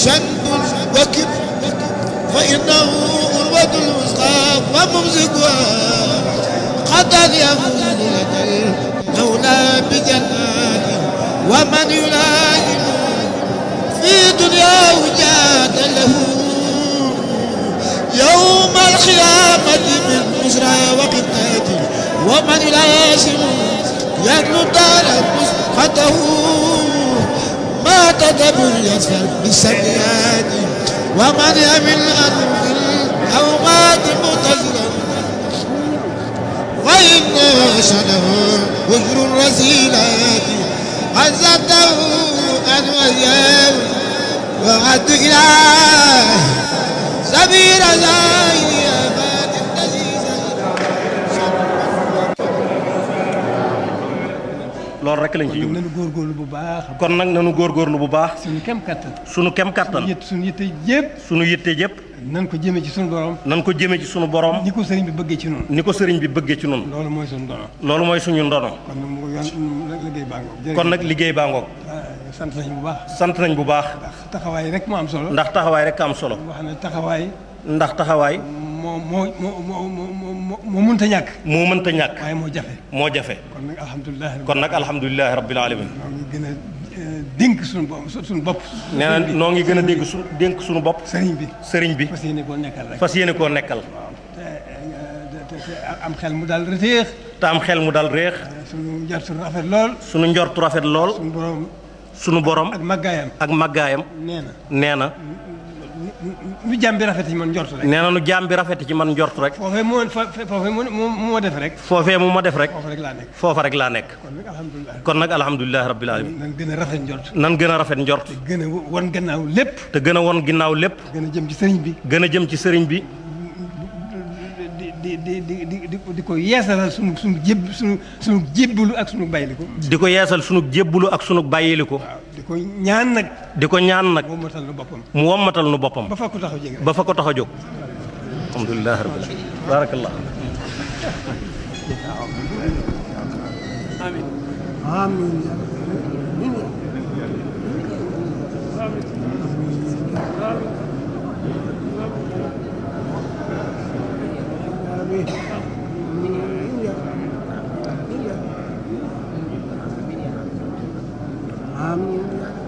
شنب وكب فإنه أروة الوسطى وممسكها قد يفوز لدى المولى بجناته ومن يلازم في دنياه جاد له يوم القيامة من بشرى وقتاته ومن يلازم يدلو دار مسقطه ما تدبر يسفر بالسيئات ومن يمل أن الأوقات متزرا وإن شده وجر الرسيلات عزته أن وياه وعد إله سبيل الله أباد loolu rek lañ ci jublu nañu góorgóorlu bu baax kon nag nanu góorgóorlu bu baax suñu kem kattan sunu kem kattan yët suñu yitte yëpp sunu yitte yëpp nan ko jëme ci suñu borom nan ko jëme ci sunu borom ni ko sëriñ bi bëggee ci noonu ni ko sëriñ bi bëggee ci noonu loolu mooy suñu dono loolu mooy suñu ndono kon nag mu yoon liggéey baa ngoog kon nag liggéey baa ngoog sant nañu bu baax sant nañ bu baax ndax taxawaay rek moo am solo ndax taxawaay rek am solo wax ne taxawaay ndax taxawaay moo moo moo moo moo moo moo mënta ñàkk moo mënta ñàkk waaye moo jafe moo jafe kon nag alhamdulilah kon nag alhamdulilahi rabbil alamin ñoo ngi gën a dénk suñu bopp suñu bopp nee na noo ngi gën a dégg su dénk suñu bopp sëriñ bi sëriñ bi fas yéene koo nekkal rek fas yéene koo nekkal te te te am xel mu daal reteex te am xel mu dal réex suñu jar suñu rafet lool sunu njortu rafet lool suñu borom sunu borom ak màggaayam ak màggaayam nee na nee na nu jàmm bi rafet ci man njort rek nee na nu jaam bi rafet ci man njort rek foofee moo fa foofee moo moo moo def rek foofee mu ma def rek foofu rek laa nekk foofa rek laa nekk kon nag alhamdulilah kon nag alhamdulilahi rabbil alamin nan gën a rafet njort nan gën a rafet njort gën a won gannaaw lépp te gën a won ginnaaw lépp gën a jëm ci sëriñ bi gën a jëm ci sëriñ bi di di di di di di ko yeesalal sunu sunu jéb sunu sunu jébbalu ak sunu bayliku di ko yeesal sunu jébbulu ak sunu bàyyiliku waaw di ko ñaan nag di ko ñaan nag moom matal na boppam mu wommatal nu boppam ba fa ko taxaw jege ba fa ko tax a jóg alhamdulilahi rabbil alamin barakallah Amin.